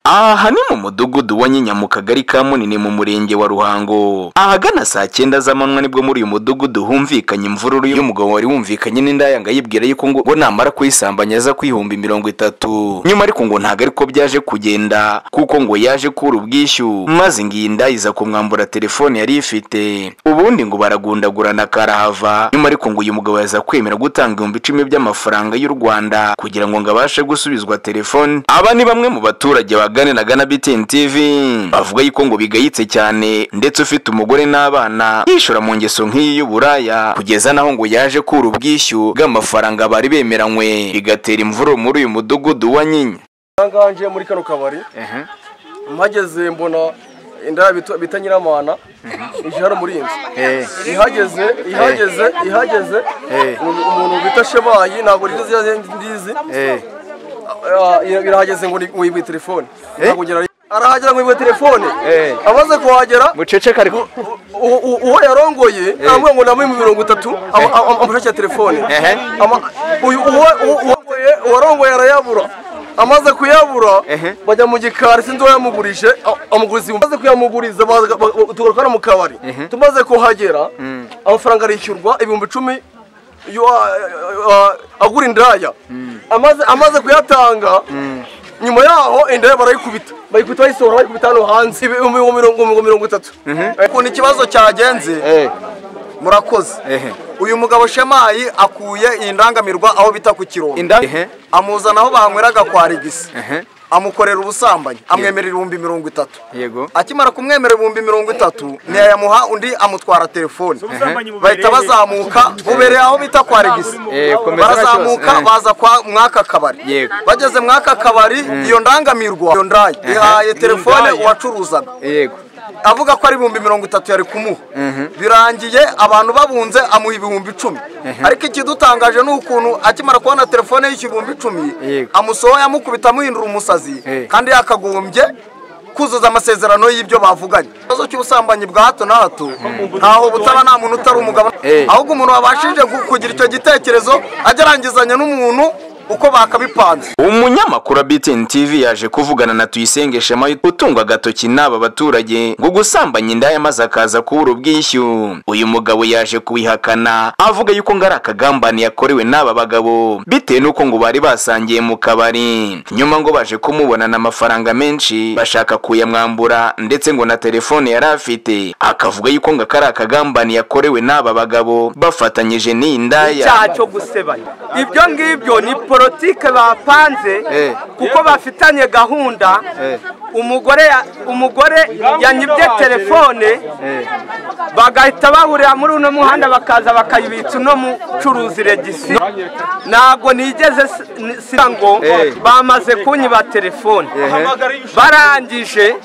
aha ni mu mudugudu wa nyinya mu kagari ka munini mu murenge wa ruhango ahagana saa cyenda z'amanywa nibwo muri uyu mudugudu humvikanye imvururu y'umugabo wari wumvikanye n'indayanga yibwira yuko ngo ngo namara kuyisambanya aza kwihumba mirongo itatu nyuma ariko ngo ntabwo ariko byaje kugenda kuko ngo yaje kubura ubwishyu maze ngiyi ndayi iza kumwambura telefone yari ifite ubundi ngo baragundagurana karahava nyuma ariko ngo uyu mugabo yaza kwemera gutanga ibihumbi icumi by'amafaranga y'u rwanda kugira ngo ngo abashe gusubizwa telefone aba ni bamwe mu baturage baganiraga na BTN TV bavuga yuko ngo bigayitse cyane ndetse ufite umugore n'abana yishora mu ngeso nk'iyi y'uburaya kugeza naho ngo yaje kubura ubwishyu bw'amafaranga bari bemeranywe bigatera imvururu muri uyu mudugudu wa nyinya ahangaha nje muri kano kabari mpageze mbona indaya bita- bita nyiramana ije hano muri iyi nzu ihageze ihageze ihageze umuntu- umuntu bita shebayi ntabwo nigeze yaze- ndizi Ah, ira- irahageze ngo ni- ngo yibuye telefone Ntabwo ngera- arahagera ngo yibuye telefone amaze kuhagera muceceka ariko u- u- uwo yarongoye aramubwira ngo ndamuhe mirongo itatu ama- ama- amushakira telefone Ehe. Ama- uyu- uwo- uwo- uwarongoye- uwarongoye arayabura amaze kuyabura Ehe. bajya mu gikari sinzi uwayamugurije a- amuguriza ibihumbi- amaze kuyamuguriza baza- ba- ba- tugaruka hano mu kabari tumaze kuhagera amafaranga arishyurwa ibihumbi icumi yo- a- a- agura indaya amaze amaze kuyatanga nyuma yaho indaya barayikubita bayikubita bayisohora bayikubita hano hanze ibihumbi mirongo mirongo- mirongo itatu ukuntu ikibazo cyagenze murakoze uyu mugabo shemayi akuye iyi ndangamirwa aho bita ku kirongo inda amuzana aho banyweraga kwa rigisi amukorera ubusambanyi amwemerera ibihumbi mirongo itatu yego akimara kumwemerera ibihumbi mirongo itatu ntiyayamuha undi amutwara telefone ubusambanyi bubereye. bahita bazamuka bubereye aho bita kwa regisi Eh, komeza barazamuka gutyo. Eh. baza kwa mwaka kabari Yego. bageze mwaka kabari iyo ndangamirwa iyo ndayi ihaye telefone uwacuruzaga yego avuga ko ari ibihumbi mirongo itatu yari kumuha birangiye abantu babunze amuha ibihumbi icumi ariko ikidutangaje ni ukuntu akimara kubona telefone y'ibihumbi icumi Yego. amusohoye amukubita amuhindura umusazi Eh. kandi yakagombye kuzuza amasezerano y'ibyo bavuganye ikibazo cy'ubusambanyi bwa hato na hato ntaho butaba nta muntu utari umugabo Eh. ahubwo umuntu wabashije gu- kugira icyo gitekerezo agerangizanya n'umuntu uko bakabipanze umunyamakuru wa BTN TV yaje kuvugana na Tuyisenge Shema utunga agatoki n'aba baturage ngo gusambanya indaya maze akaza kubura ubwishyu uyu mugabo yaje kubihakana avuga yuko ngo ari akagambane yakorewe n'aba bagabo bitewe n'uko ngo bari basangiye mu kabari nyuma ngo baje kumubonana amafaranga menshi bashaka kuyamwambura ndetse ngo na telefone yari afite akavuga yuko ngo akari akagambane yakorewe n'aba bagabo bafatanyije n'iyi ndaya icyaha cyo gusebanya ibyo ngibyo ni politike bapanze Eh. kuko bafitanye gahunda umugore ya- umugore yanyibye telefone bagahita bahurira muri uno muhanda bakaza bakayibitsa uno mucuruzi regisi ntabwo nigeze s- ni- sira ngo Eh. bamaze kunyiba telefone Ehe. barangije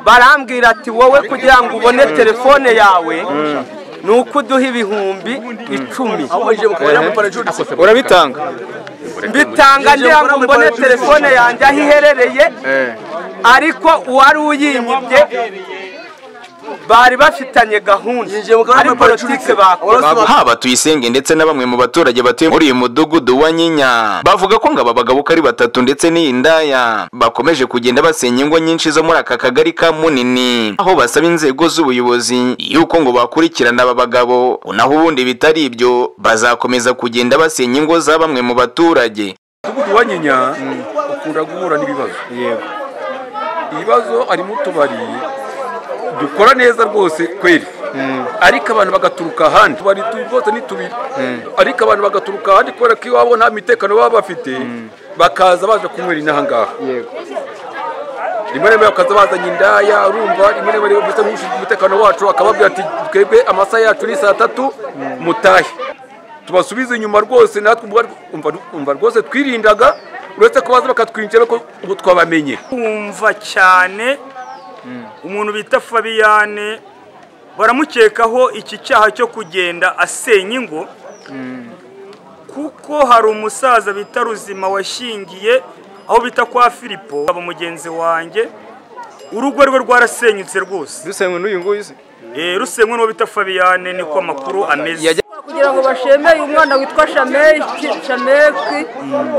barambwira ati wowe kugira ngo ubone telefone yawe ni uko uduha ibihumbi icumi urabitanga mbitanga ngira ngo mbone telefone yanjye aho iherereye Eh. ariko uwari uyinyibye bari bafitanye gahunda Yinjiye mu kabari ari bambaye politike icumi. bakoze Abasobanura- haba tuyisenge ndetse na bamwe mu baturage batuye muri uyu mudugudu wa nyinya bavuga ko ngo aba bagabo uko ari batatu ndetse n'iyi ndaya bakomeje kugenda basenya ingo nyinshi zo muri aka kagari ka munini aho basaba inzego z'ubuyobozi yuko ngo bakurikirana aba bagabo naho ubundi bitari ibyo bazakomeza kugenda basenya ingo za bamwe mu baturage umudugudu wa nyinya ukunda guhura n'ibibazo yego ibibazo harimo utubari dukora neza rwose kweri ariko abantu bagaturuka ahandi utubari tu- rwose ni tubiri ariko abantu bagaturuka ahandi kubera ko iwabo nta mitekano baba bafite bakaza baje kunywera inaha ngaha Yego. rimwe na rimwe bakaza bazanye indaya urumva rimwe na rimwe bisa nk'ushinzwe umutekano wacu akababwira ati twebwe amasaha yacu ni saa tatu mutahe tubasubize inyuma rwose natwe ubwa- umva- umva rwose twirindaga uretse ko baza bakatwinjira ko ubu twabamenye kumva cyane umuntu bita fabiyane baramukekaho iki cyaha cyo kugenda asenya ingo kuko hari umusaza bita ruzima washingiye aho bita kwa filipo aba mugenzi wanjye urugo rwe rwarasenyutse rwose dusenywe n'uyu nguyu se Eh, rusenywe n'uwo bita fabiyane niko amakuru ameze Yajya- kugira kugira ngo bashemeye umwana witwa shameki shameki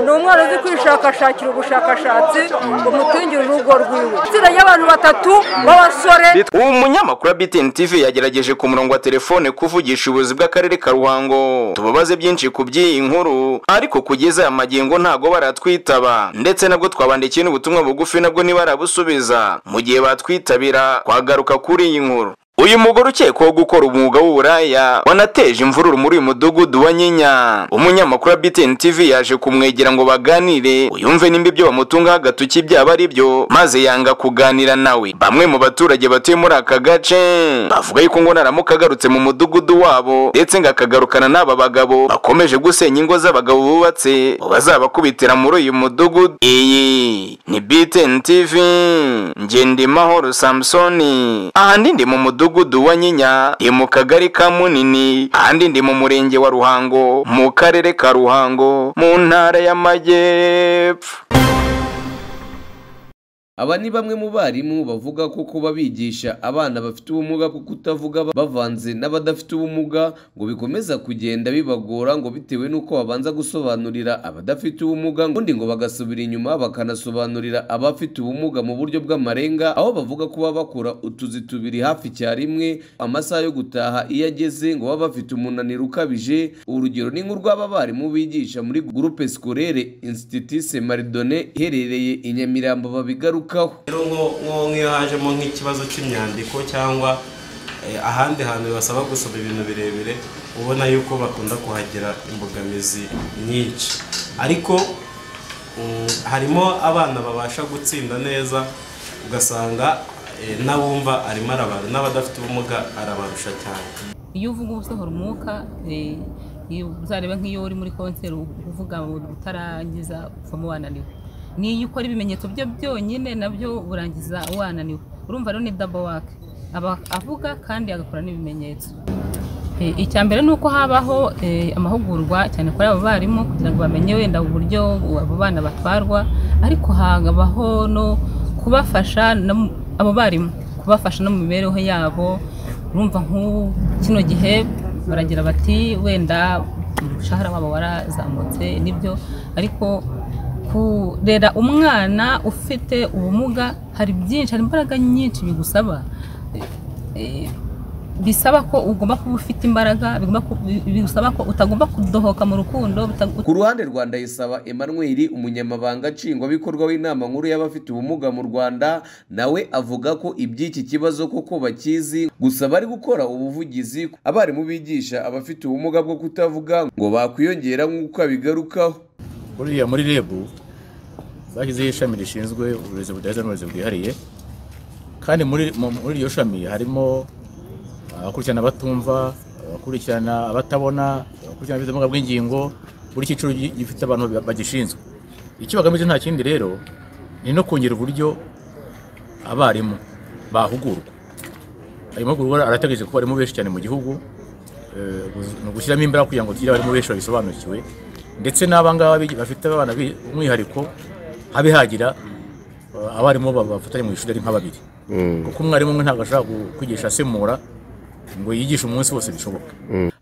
ni umwana uzi kwishakashakira ubushakashatsi umutungira urugo rwiwe itsinda ry'abantu batatu b'abasore ubu munyamakuru wa BTN TV yagerageje ku murongo wa telefone kuvugisha ubuyobozi bw'akarere ka Ruhango tubabaze byinshi ku by'iyi nkuru ariko kugeza aya magingo ntago baratwitaba ndetse nabwo twabandikiye n'ubutumwa bugufi nabwo ntibarabusubiza mu gihe batwitabira twagaruka kuri iyi nkuru uyu mugore ukekwaho gukora umwuga w'uburaya wanateje imvururu muri uyu mudugudu wa nyinya umunyamakuru wa BTN TV yaje kumwegera ngo baganire uyumve nimba ibyo bamutungaho agatoki byaba ari byo maze yanga kuganira nawe bamwe mu baturage batuye muri aka gace bavuga yuko ngo naramuka agarutse mu mudugudu wabo ndetse ngo akagarukana n'aba bagabo bakomeje gusenya ingo z'abagabo bubatse ngo bazabakubitira muri uyu mudugudu iyi ni BTN TV Ngendimahoro Samsoni ahandi ndi mu mudugudu mudugudu wa Nyinya ni mu kagari ka Munini ahandi ndi mu murenge wa Ruhango mu karere ka Ruhango mu ntara y'Amajyepfo aba ni bamwe mu barimu bavuga ko kuba bigisha abana bafite ubumuga bwo kutavuga bavanze n'abadafite ubumuga ngo bikomeza kugenda bibagora ngo bitewe n'uko babanza gusobanurira abadafite ubumuga ubundi ngo bagasubira inyuma bakanasobanurira abafite ubumuga mu buryo bw'amarenga aho bavuga kuba bakora utuzi tubiri hafi cya rimwe amasaha yo gutaha iyo ageze ngo baba bafite umunaniro ukabije urugero ni nk'urw'aba barimu bigisha muri groupe scolaire institut maridone iherereye i nyamirambo babigaruka rero nk'iyo hajemo nk'ikibazo cy'imyandiko cyangwa ahandi hantu basaba gusoma ibintu birebire ubona yuko bakunda kuhagira imbogamizi nyinshi ariko harimo abana babasha gutsinda neza ugasanga n'abumva arimo arabara n'abadafite ubumuga arabarusha cyane iyo uvuga uba usohora umwuka uzareba nk'iyo uri muri konseri uvuga utarangiza uvamo wananiwe niyo ukora ibimenyetso bye byonyine nabyo urangiza wananiwe urumva rero ni dabo wake aba avuga kandi agakora n'ibimenyetso icya mbere ni uko habaho amahugurwa cyane kuri abo barimu kugira ngo bamenye wenda uburyo abo bana batwarwa ariko hakabaho no kubafasha abo barimu kubafasha no mu mibereho yabo urumva nk'ubu kino gihe baragira bati wenda umushahara wabo warazamutse nibyo ariko kurera umwana ufite ubumuga hari byinshi hari imbaraga nyinshi bigusaba bisaba ko ugomba kuba ufite imbaraga bigusaba ko utagomba kudohoka mu rukundo ku ruhande rwa ndayisaba Emmanuel umunyamabanga nshingwabikorwa w'inama nkuru y'abafite ubumuga mu rwanda nawe avuga ko iby'iki kibazo koko bakizi gusa bari gukora ubuvugizi abarimu bigisha abafite ubumuga bwo kutavuga ngo bakwiyongera nk'uko abigarukaho buriya muri reb bashyizeho ishami rishinzwe uburezi budaheza n'uburezi bwihariye kandi muri iryo shami harimo abakurikirana abatumva abakurikirana abatabona abakurikirana abafite ubumuga bw'ingingo buri cyiciro gifite abantu bagishinzwe icyo bagamije nta kindi rero ni no kongera uburyo abarimu bahugurwa ayo mahugurwa arategereje ko barimo benshi cyane mu gihugu ni ugushyiramo imbaraga kugira ngo tugire abarimu benshi babisobanukiwe ndetse n'abangaba bafite abana umwihariko habe hagira abarimu bafatanya mu ishuri ari nka babiri kuko umwarimu umwe ntabwo ashobora kwigisha asemura ngo yigishe umunsi wose bishoboka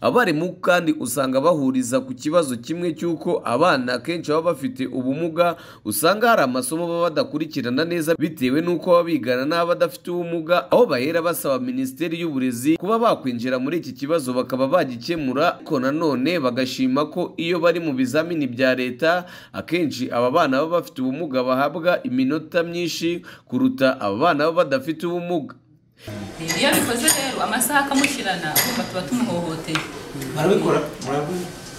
abarimu kandi usanga bahuriza ku kibazo kimwe cy'uko abana akenshi baba bafite ubumuga usanga hari amasomo baba badakurikirana neza bitewe n'uko baba bigana n'abadafite ubumuga aho bahera basaba minisiteri y'uburezi kuba bakwinjira muri iki kibazo bakaba bagikemura ariko nanone bagashima ko iyo bari mu bizamini bya leta akenshi aba bana baba bafite ubumuga bahabwa iminota myinshi kuruta aba bana baba badafite ubumuga iyo bikoze rero amasaha akamushyirana urumva tuba tumuhohoteye barabikora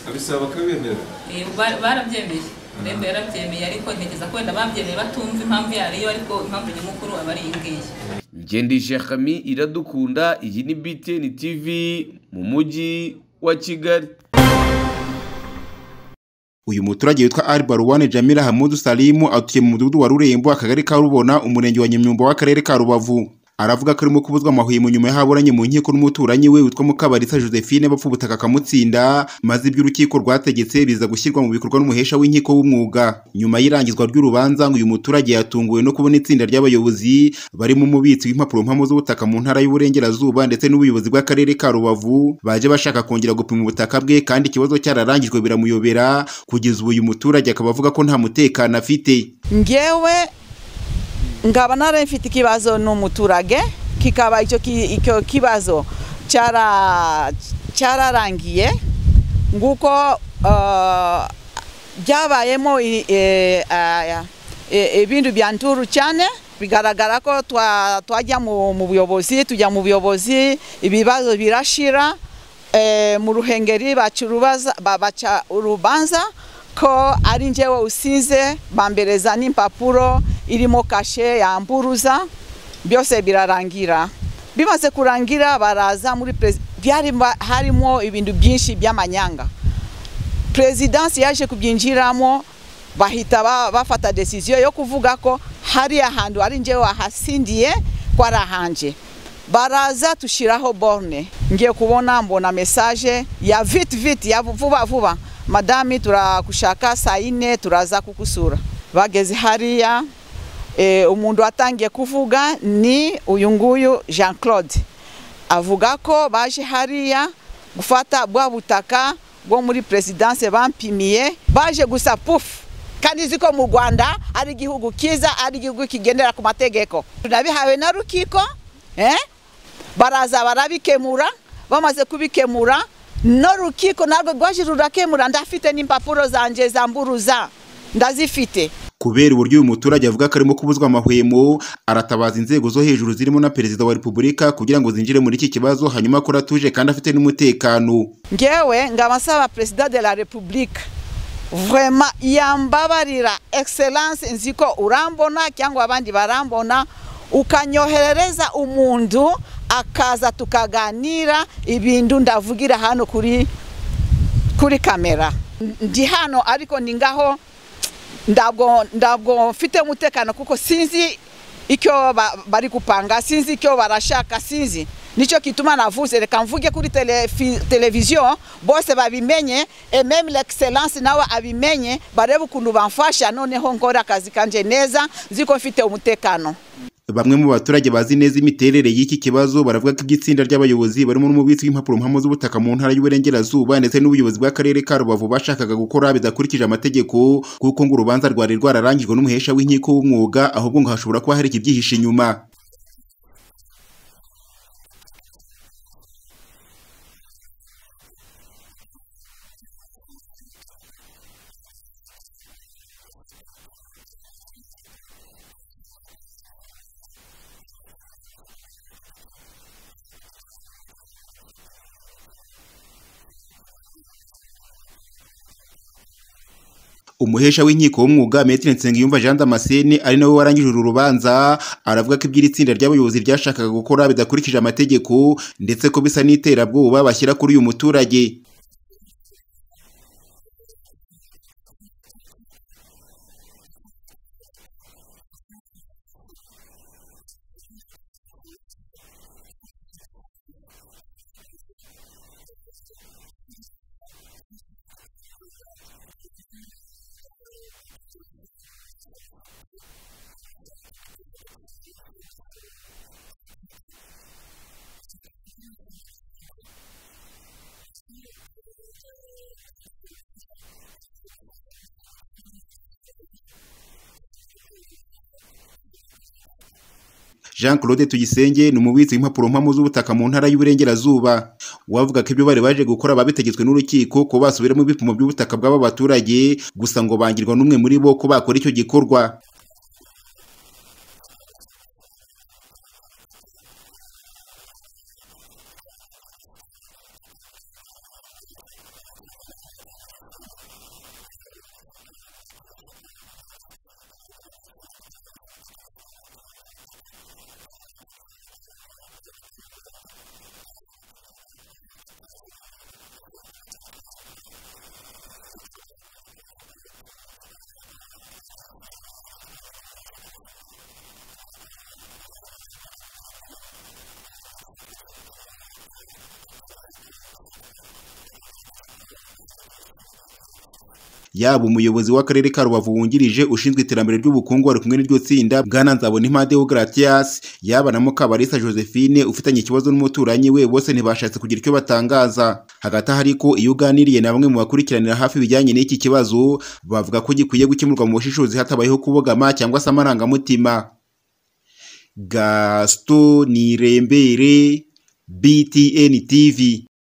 barabisaba bakabimera barabyemeye rembo yarabyemeye ariko ntekereza ko wenda babyemeye batumva impamvu yariyo ariko impamvu nyamukuru aba ari iyi ngiyi ngendesha kami iradukunda iyi ni btn tv mu mujyi wa kigali uyu muturage witwa Albaruwane Jamila Hamudu Salimu atuye mu mudugudu wa Rurembo akagari ka Rubona umurenge wa Nyamyumba w'akarere ka Rubavu aravuga ko arimo kubuzwa amahwemo nyuma y'ahaburanye mu nkiko n'umuturanyi we witwa Mukabarisa Josephine bapfa ubutaka akamutsinda maze ibyo urukiko rwategetse biza gushyirwa mu bikorwa n'umuhesha w'inkiko w'umwuga nyuma y'irangizwa ry'urubanza ngo uyu muturage yatunguwe no kubona itsinda ry'abayobozi barimo umubitsi w'impapuro mpamo z'ubutaka mu ntara y'uburengerazuba ndetse n'ubuyobozi bw'akarere ka Rubavu baje bashaka kongera gupima ubutaka bwe kandi ikibazo cyararangijwe biramuyobera kugeza ubu uyu muturage akaba avuga ko nta mutekano afite ngewe ngaba narafite ikibazo n'umuturage kikaba icyo ki- icyo kibazo cyara- cyararangiye nguko eh, byabayemo i- eh, aya, eh, ibintu bya nturu cyane bigaragara ko twa- twajya mu mu buyobozi tujya mu buyobozi ibibazo birashira eh, mu ruhengeri baca urubaza- ba- baca urubanza ko ari njyewe usize bambereza n'impapuro irimo kashe yamburuza byose birarangira bimaze kurangira baraza muri perez- byari ba- harimo ibintu byinshi by'amanyanga perezidansi yaje kubyinjiramo bahita ba- bafata desiziyo yo kuvuga ko hari ahantu ari njyewe wahasindiye ko ari ahanje baraza tushyiraho borne ngiye kubona mbona mesaje ya viti viti ya vuba vuba madami turakushaka saa yine turaza kukusura bageze hariya e, umuntu watangiye kuvuga ni uyu nguyu jean claude avuga ko baje hariya gufata bwa butaka bwo muri perezidanse bampimiye baje gusa pufu kandi uzi ko mu rwanda ari igihugu cyiza ari igihugu kigendera ku mategeko tunabihawe na rukiko eh? baraza barabikemura bamaze kubikemura no rukiko narwo rwaje rurakemura ndafite n'impapuro zanjye zamburuza ndazifite kubera uburyo uyu muturage avuga ko arimo kubuzwa amahwemo aratabaza inzego zo hejuru zirimo na perezida wa repubulika kugira ngo zinjire muri iki kibazo hanyuma ko atuje kandi afite n'umutekano ngewe ngaba nsaba perezida de la repubulika vrema yambabarira excellence nzi ko urambona cyangwa abandi barambona ukanyoherereza umuntu akaza tukaganira ibintu ndavugira hano kuri kuri kamera ndi hano ariko ni ngaho ntabwo ntabwo mfite umutekano kuko sinzi icyo ba- bari gupanga sinzi icyo barashaka sinzi nicyo kituma navuze reka mvuge kuri telefi- televiziyo bose babimenye et même l'excellence nawe abimenye barebe ukuntu bamfasha noneho nkora akazi kanje neza nzi ko mfite umutekano bamwe mu baturage bazi neza imiterere y'iki kibazo baravuga ko iby'itsinda ry'abayobozi barimo n'umubitsi w'impapuro mpamo z'ubutaka mu ntara y'uburengerazuba ndetse n'ubuyobozi bw'akarere ka rubavu bashakaga gukora bidakurikije amategeko kuko ngo urubanza rwari rwararangijwe n'umuhesha w'inkiko w'umwuga ahubwo ngo hashobora kuba hari ikibyihishe inyuma umuhesha w'inkiko w'umwuga Maitre Nsengiyumva Jean Damascene ari nawe warangije uru rubanza aravuga ko iby'iri tsinda ry'abayobozi ryashakaga gukora bidakurikije amategeko ndetse ko bisa n'iterabwoba bashyira kuri uyu muturage Jean Claude Tuyisenge ni umubitsi w'impapuro mpamo z'ubutaka mu ntara y'uburengerazuba wavuga ko ibyo bari baje gukora babitegetswe n'urukiko ko basubiramo ibipimo by'ubutaka bw'aba baturage gusa ngo bangirwa n'umwe muri bo ko bakora icyo gikorwa yaba umuyobozi w'akarere ka rubavu wungirije ushinzwe iterambere ry'ubukungu ari kumwe n'iryo tsinda bwana nzabona impande deogratias yaba na mukabarisa josephine ufitanye ikibazo n'umuturanyi we bose ntibashatse kugira icyo batangaza hagati aho ariko iyo uganiriye na bamwe mu bakurikiranira hafi ibijyanye n'iki kibazo bavuga ko gikwiye gukemurwa mu bushishozi hatabayeho kubogama cyangwa se amarangamutima gaston nirembere btn tv